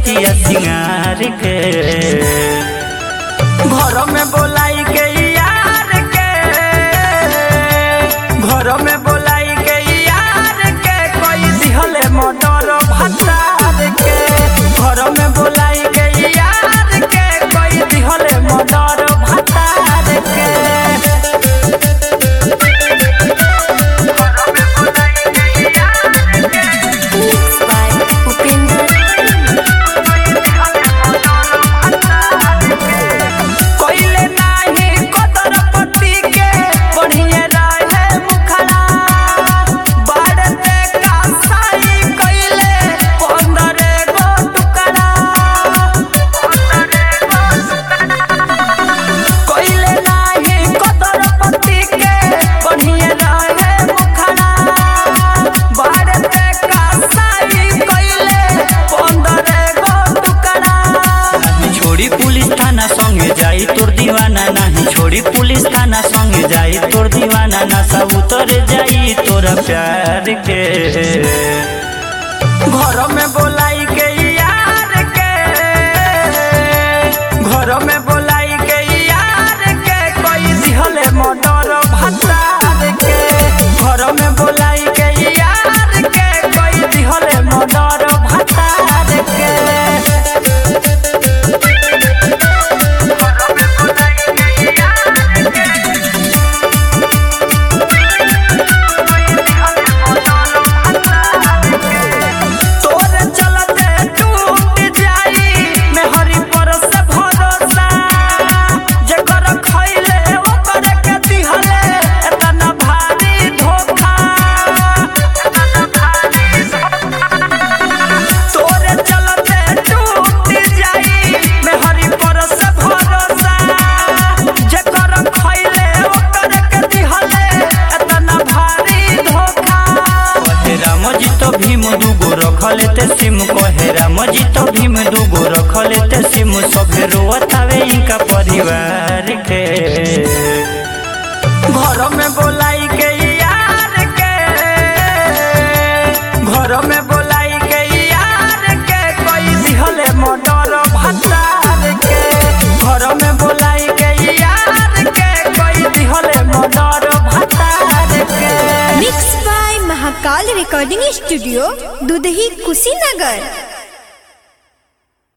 रतिया सिंगार के घर में बोलाई के यार के घर में बोलाई के यार के कोई दिहले मोटर भतार के घर में बोलाई के यार के कोई दिहले मोटर भतार के Mixed by Upinder. कोइले नाही कदर पति के बढ़िए रहे मुखड़ा बाड़ते का साई कइले पंदरे गो टुकड़ा कोइले नाही कदर पति के बढ़िए रहे मुखड़ा बाड़ते का साई कइले पंदरे गो टुकड़ा नहीं छोड़ी पुलिस थाना संगे जाई तोर दीवाना नहीं छोड़ी पुलिस थाना संगे जाई तोर दीवाना ना सब उतर जाई तोरा प्यार के घर में बोलाई के यार के घर में बोलाई के यार के कोई दिहले मोटर भतार के घर में बोलाई के यार के कोई दिहले मोटर भतार के तोरे चलते टूट जाई मेहरी पर से भरोसा जेकर खइले ओकर के दिहले एतना भारी धोखा तोरे चलते टूट जाई मेहरी पर से भरोसा जेकर खइले ओकर के दिहले एतना भारी धोखा कहे राम जी तो भीम दूगो रख लेते सिम कहे राम जी तो भीम दूगो रख लेते सिम सभे रोवत हवे इनका परिवार के घर में बोलाई के यार के घर में बोलाई के यार के कोई दिहले मोटर भतार के घर में बोलाई के यार के कोई दिहले मोटर भतार के Mixed by Mahakal Recording Studio, Dudhi Kushinagar.